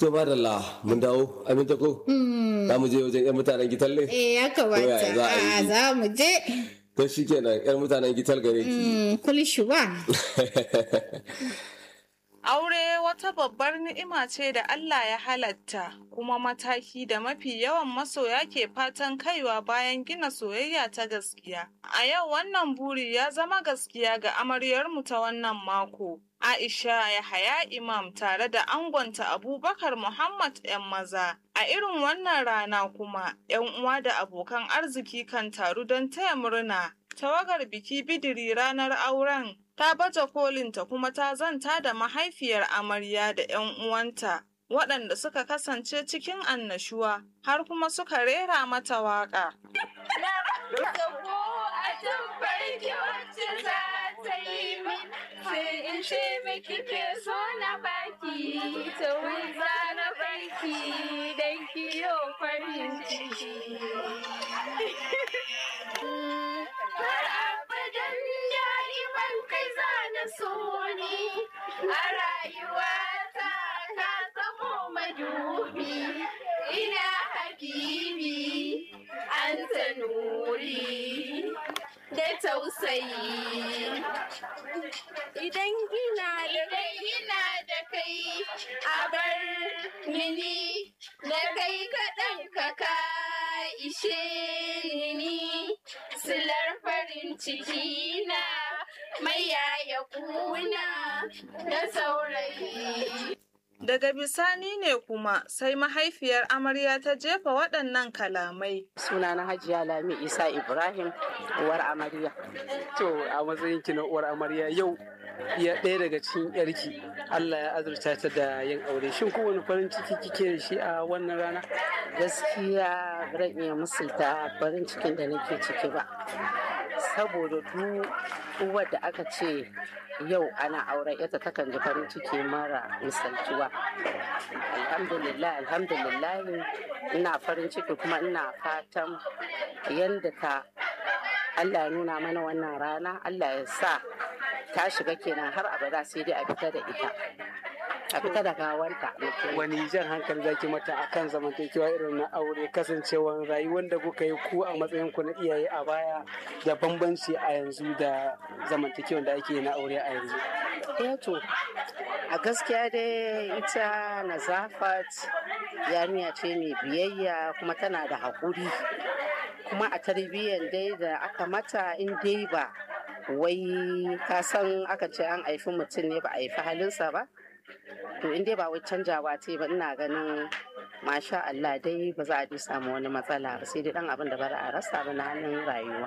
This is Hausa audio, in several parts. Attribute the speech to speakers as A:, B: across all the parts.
A: To madalla mun dawo aminta ko? Za mu je wajen 'yan mutanen gital ne?
B: Eh ya
A: Ko yaya
B: kamata.
A: za a yi?
B: A za mu je.
A: To shi kenan 'yan mutanen gital gare ki.
B: Mm, Kulishuwa.
C: Aure wata babbar ni'ima ce da Allah ya halatta, kuma mataki da mafi yawan masoya ke fatan kaiwa bayan gina soyayya ta gaskiya. A yau wannan buri ya zama gaskiya ga amaryarmu ta wannan mako. Aisha Yahaya Imam tare da angonta Abubakar Muhammad 'yan maza. A irin wannan rana kuma, 'yan uwa da abokan arziki kan taru don taya murna. Tawagar biki bidiri ranar auren ta baje kolinta kuma ta zanta da mahaifiyar amarya da 'yan uwanta waɗanda suka kasance cikin annashuwa har kuma suka rera mata waƙa.
D: sai in ce miki ke so na baki ta wuza na baki dan kiyo farin ciki har abadan da'iman kai za na so ni a rayuwata ka zamo madubi ina habibi an ta nuri da tausayi idan gina idan gina da kai a bar mini da kai kaɗan ka ka ishe ni silar farin ciki na mai yaya kuna da saurayi
C: Daga bisani ne kuma sai mahaifiyar amarya ta jefa waɗannan kalamai.
E: suna na hajiya lami isa ibrahim uwar amarya
F: To a matsayin ki na uwar amarya yau ya ɗaya daga cikin yarki Allah ya azurta ta da yin aure shin kowane farin ciki kike da shi a wannan rana
E: gaskiya ran iya musulta farin cikin da nake ciki ba saboda duk uwar da aka ce yau ana auren ita takan ji farin ciki mara misaltuwa alhamdulillah alhamdulillah ina farin ciki kuma ina fatan yadda ta Allah ya nuna mana wannan rana Allah ya sa ta shiga kenan har abada sai dai a fita da ita a fita da gawanta
F: wani jan hankali zaki mata akan zamantakewa irin na aure kasancewar rayuwar da kuka yi ku a matsayin ku na iyaye a baya da bambanci a yanzu da zamantakewa da ake yi na aure a yanzu
E: Eh to, a gaskiya dai ita Nazafat yarinya ce mai biyayya kuma tana da haƙuri. Kuma a tarbiyyar dai da aka mata in dai ba wai ka san aka ce an haifi mutum ne ba a haifi halinsa ba. To in dai ba wai canjawa ce ba ina ganin masha Allah dai ba za a ji samu wani matsala ba sai dai dan abin da ba za a rasa ba na hannun rayuwa.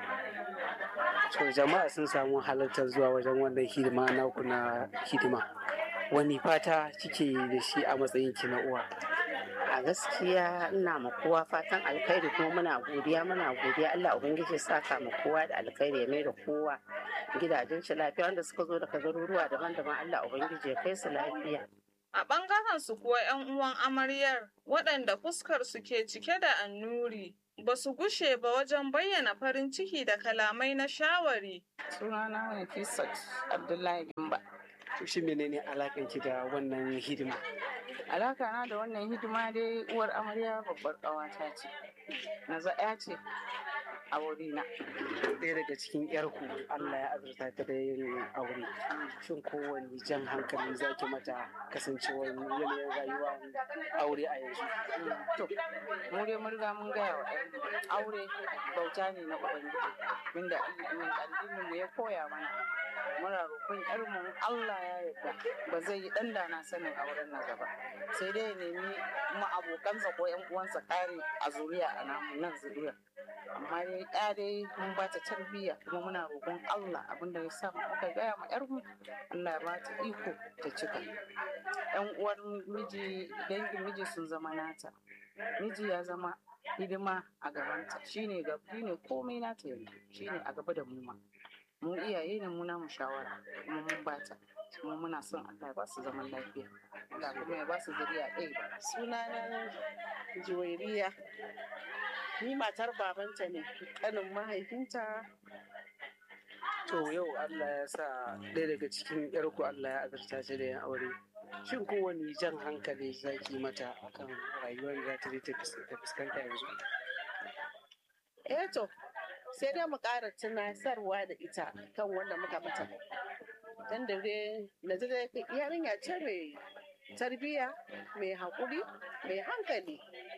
F: to jama'a sun samu halartar zuwa wajen wannan hidima naku na hidima wani fata kike yi da shi a matsayin ki na uwa
E: a gaskiya ina ma kowa fatan alkhairi kuma muna godiya muna godiya Allah ubangiji ya saka ma kowa da alkhairi ya mai da kowa gidajen shi lafiya wanda suka zo daga garuruwa daban-daban Allah ubangiji ya kai su lafiya
C: A ɓangaren su kuwa 'yan uwan amaryar waɗanda fuskar su ke cike da annuri ba su gushe ba wajen bayyana farin ciki da kalamai na shawari.
E: sunana Nafisat Abdullahi Gimba
F: to shi menene alakan ki da wannan hidima
E: alaka na da wannan hidima dai uwar amarya babbar ƙawata ce na za'a ce a wurina
F: ɗaya daga cikin yarku Allah ya azurta ta da yin aure shin kowane jan hankali zaki mata kasancewar yanayin rayuwa aure a yanzu
E: To, mu dai mun riga mun gaya wa ɗan aure bauta ne na Ubangiji, inda addinin mu ya koya mana. Muna roƙon ƴarmu Allah ya yarda ba zai yi ɗan da na sanin auren na gaba. Sai dai ya nemi kuma abokansa ko ƴan uwansa ƙari a zuriya a namu nan zuriya. Amma dai ɗaya dai mun ba ta tarbiyya kuma muna roƙon Allah abinda ya sa muka gaya ma ƴarmu Allah ya ba ta iko ta cika. ƴan uwar miji dangin miji sun zama nata miji ya zama hidima a gabanta shine ga shine komai nata yanzu shine a gaba da mu ma mu iyaye ne mu namu shawara kuma mun bata kuma muna son Allah ya ba su zaman lafiya Allah kuma ya ba su zuriya ɗaya
G: sunana juwairiya ni matar babanta ne kanin mahaifinta
F: to yau Allah ya sa ɗaya daga cikin yarku Allah ya azurta shi da yin aure Shin kowane jan hankali zaki mata akan rayuwar da za ta je ta fus- ta fuskanta yanzu?
G: eh to sai dai mu ƙara tunasarwa da ita kan wanda muka mata dan da dai na ji dai yarinya ce mai tarbiyya mai haƙuri mai hankali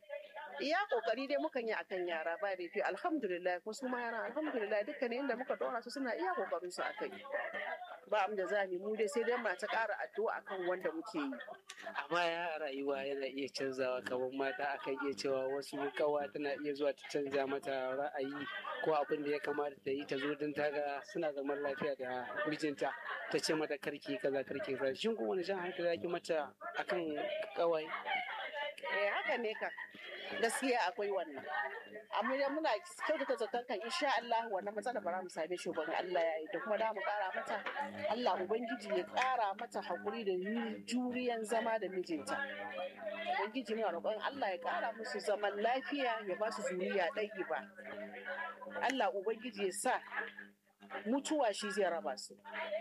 G: iya ƙoƙari dai mukan yi akan yara ba da fi alhamdulillah ko su ma yaran alhamdulillah dukkanin inda muka dora su suna iya ƙoƙarin su akai ba mu da za mu mu dai sai dai mu ta ƙara addu'a akan wanda muke yi
F: A baya a rayuwa yana iya canzawa kamar mata akan iya cewa wasu kawa tana iya zuwa ta canza mata ra'ayi ko abin da ya kamata ta yi ta zo don ta ga suna zaman lafiya da mijinta ta ce mata karki kaza karki kaza shin ko wani jan hankali zaki mata akan kawai
G: eh haka ne ka gaskiya akwai wannan amma dai muna kyautata zaton kan insha Allah wannan matsala ba za mu same shi ba in Allah ya yi da kuma da mu kara mata Allah ubangiji ya kara mata hakuri da juriyan zama da mijinta ubangiji muna roƙon Allah ya kara musu zaman lafiya ya ba su zuriya ɗaya ba Allah ubangiji ya sa mutuwa shi zai raba su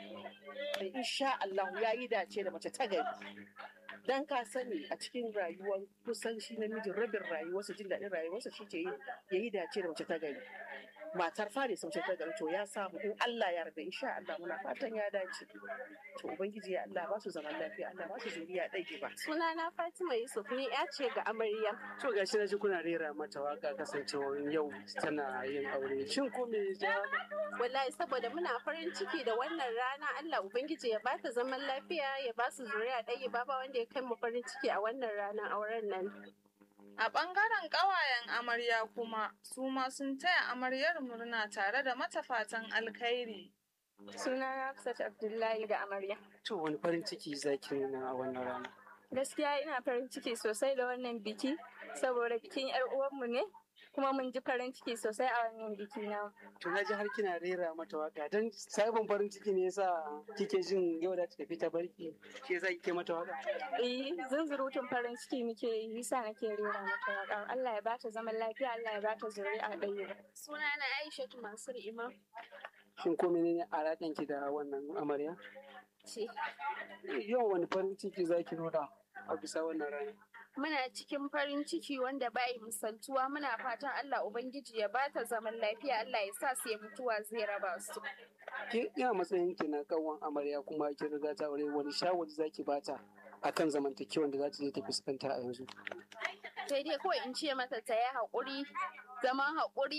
G: da insha Allah ya yi dace da mace ta gari dan ka sani a cikin rayuwar kusan shi namijin rabin rayuwarsa jin daɗin rayuwarsa shi ke ya yi dace da mace ta gari matar fari sun ce ta gari to ya samu in Allah ya yarda insha Allah muna fatan ya dace to ubangiji ya Allah ba su zaman lafiya Allah ba su zuriya ɗaya ba
D: Sunana Fatima Yusuf ni ya ce ga amarya.
F: to gashi na ji kuna rera mata waka kasancewar yau tana yin aure shin ko me ya ja
D: Wallahi saboda muna farin ciki da wannan rana Allah Ubangiji ya bata zaman lafiya ya ba su zuriya ɗaya ba ba wanda ya kai mu farin ciki a wannan ranar auren nan.
C: A ɓangaren ƙawayen amarya kuma, su ma sun taya amaryar murna tare da mata fatan alkhairi.
D: Sunana Hafsat Abdullahi da amarya.
F: to wani farin ciki zaki nuna a wannan rana
D: Gaskiya ina farin ciki sosai da wannan biki saboda bikin 'yar uwanmu ne kuma mun ji farin ciki sosai a wannan biki na.
F: to na ji har kina rera mata waka don sabon farin ciki ne yasa kike jin yau da ta tafi ta barki shi yasa kike mata waka
D: Eh, zunzurutun farin ciki muke yi, yasa nake rera mata waƙa. Allah ya bata zaman lafiya, Allah ya bata zuri'a ɗaya. Sunana Aishatu Mansur Imam
F: shin ko menene alaƙan ki da wannan amarya
D: ce.
F: yau wani farin ciki zaki nuna a bisa wannan rana
D: Muna cikin farin ciki wanda bai misaltuwa muna fatan Allah Ubangiji ya bata zaman lafiya, Allah ya sa sai mutuwa zai raba su.
F: ki ina matsayin ki na kawon amarya kuma kin riga ta aure wani shawari zaki bata akan zamantakewan da za ta je ta fuskanta a yanzu
D: Sai dai kawai in ce mata ta yi haƙuri, zaman haƙuri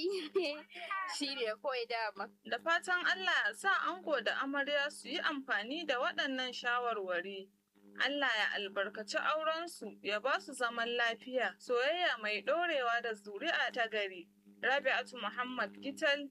D: shi ne kawai dama.
C: Da fatan Allah ya sa ango da amarya su yi amfani da waɗannan shawarwari. Allah ya albarkaci aurensu ya ba su zaman lafiya, soyayya mai ɗorewa da zuri'a ta gari. Rabi'atu Muhammad Gital,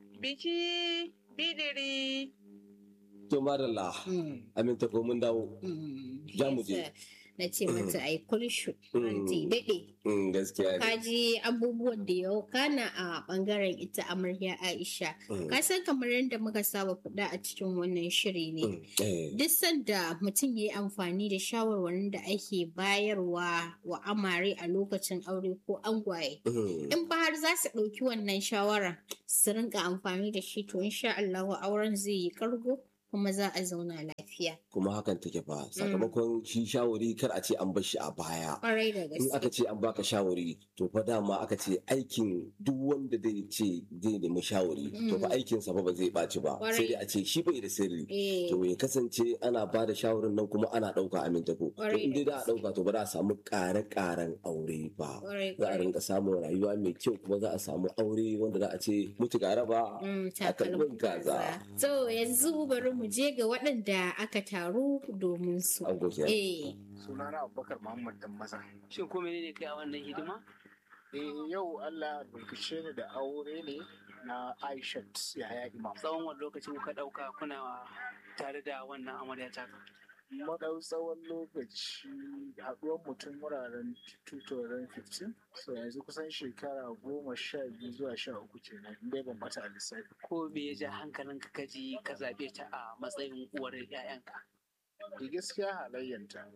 C: biki bidiri.
A: To madalla, aminta ko mun dawo. Za mu je.
B: na ce mata ai kulshu
A: Mm.
B: anti daɗe
A: Mm, Gaskiya ne.
B: ka ji abubuwan da ya kana a ɓangaren ita amarya aisha
A: Mm,
B: ka san kamar yadda muka saba faɗa a cikin wannan shiri ne
A: mm, eh,
B: duk sanda mutum ya yi amfani da shawarwarin da ake bayarwa wa amare a lokacin aure ko angwaye
A: mm.
B: in ba har za su ɗauki wannan shawara su rinka amfani da shi to insha Allah auren zai yi kargo kuma za a zauna lafiya
A: Kuma hakan take fa sakamakon shi shawari kar a ce an bar shi a baya.
B: ƙwarai da
A: In aka
B: gaske
A: ce an baka shawari to fa dama aka ce aikin duk wanda zai ce zai nemi shawari to fa
B: Mm.
A: aikinsa fa ba zai ɓaci ba
B: Kwarai.
A: sai dai a ce shi bai da sirri.
B: eh
A: To ya kasance ana ba da shawarin nan kuma ana ɗauka amintako. To
B: Kwarai
A: in dai
B: da
A: za a ɗauka to ba za a samu ƙare-ƙaren aure ba.
B: ƙwarai
A: Za a
B: ƙwarai
A: rinka samun rayuwa mai kyau kuma za a samu aure wanda za a ce mutu ga raba
B: Mm,
A: a kalbin
B: takalmin
A: kaza.
B: To yanzu bari mu je ga waɗanda aka taru domin su.
A: An goce.
B: Eh,
H: sunana abubakar muhammad dan maza
F: shin ko menene kai a wannan hidima
H: eh yau allah albarkace ni da aure ne na aishat yaya imam
F: tsawon wani lokaci kuka ɗauka kuna tare da wannan amarya ta
H: madau tsawon lokaci haɗuwar mutum wuraren 2015 so yanzu kusan shekara goma sha biyu zuwa sha uku kenan in dai ban bata a lissafi
F: ko me ya ja hankalinka ka ji ka zaɓe ta a matsayin uwar 'ya'yanka
H: da gaskiya halayyanta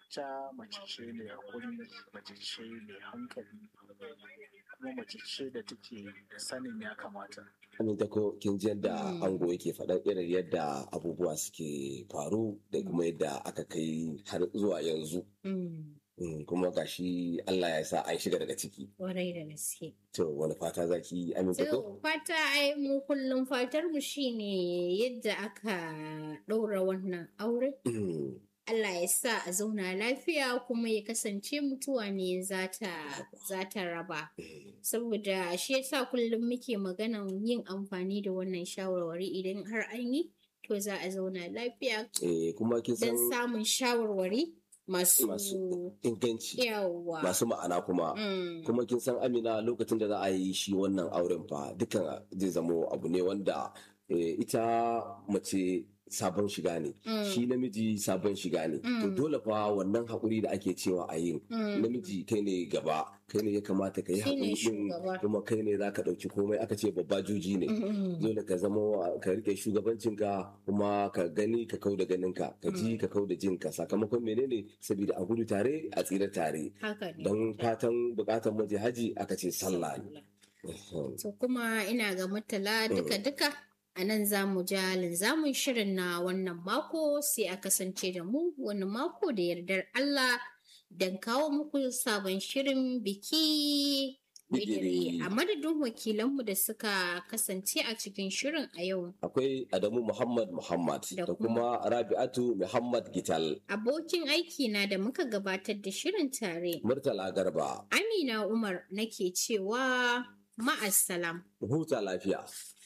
H: ita mace ce mai hakuri mace ce mai hankali kuma mace ce da take da sanin ya kamata
A: Aminta ko kin ji yadda
B: Mm.
A: ango yake faɗan irin yadda abubuwa suke faru da kuma yadda aka kai har zuwa yanzu.
B: Mm,
A: Mm, Kuma gashi Allah ya sa an shiga daga ciki.
B: Kwarai da gaske.
A: To wani fata zaki aminta ko?
B: To fata ai mu kullum fatar mu shine yadda aka ɗaura wannan aure.
A: Mm,
B: Allah ya sa a zauna lafiya kuma ya kasance mutuwa ne za ta za ta raba.
A: mm,
B: Saboda shi yasa kullum muke maganan yin amfani da wannan shawarwari idan har an yi to za a zauna lafiya
A: eh, Kuma kin san
B: don samun shawarwari masu
A: Masu inganci
B: yawa.
A: masu ma'ana kuma.
B: Mm.
A: kuma kin san amina lokacin da za a yi shi wannan auren fa dukan zai zamo abu ne wanda eh, ita mace sabon shiga ne
B: Mm.
A: shi namiji sabon shiga ne to
B: Mm.
A: dole fa wannan haƙuri da ake cewa a yin
B: Mm.
A: namiji kai ne gaba kai ne ya kamata ka yi
B: Shi ne
A: haƙuri din
B: shugaba.
A: kuma kai ne za ka ɗauki komai aka ce babba juji ne
B: Mm.
A: dole ka zama ka rike shugabancinka kuma ka gani ka kau da ganinka ka ji ka kau da jinka sakamakon menene saboda a gudu tare a tsira tare
B: Haka ne.
A: don fatan bukatar maje haji aka ce sallah ne
B: To kuma ina ga mutala duka-duka a nan za mu ja linzamin shirin na wannan mako sai a kasance da mu wani mako da yardar Allah don kawo muku sabon shirin biki bidiri
A: Bidiri.
B: a madadin wakilanmu da suka kasance a cikin shirin a yau.
A: akwai Adamu Muhammad Muhammad
B: Da
A: da kuma Rabi'atu Muhammad Gital
B: Abokin aiki na da muka gabatar da shirin tare.
A: Murtala Garba
B: Amina Umar nake cewa ma'assalam.
A: huta lafiya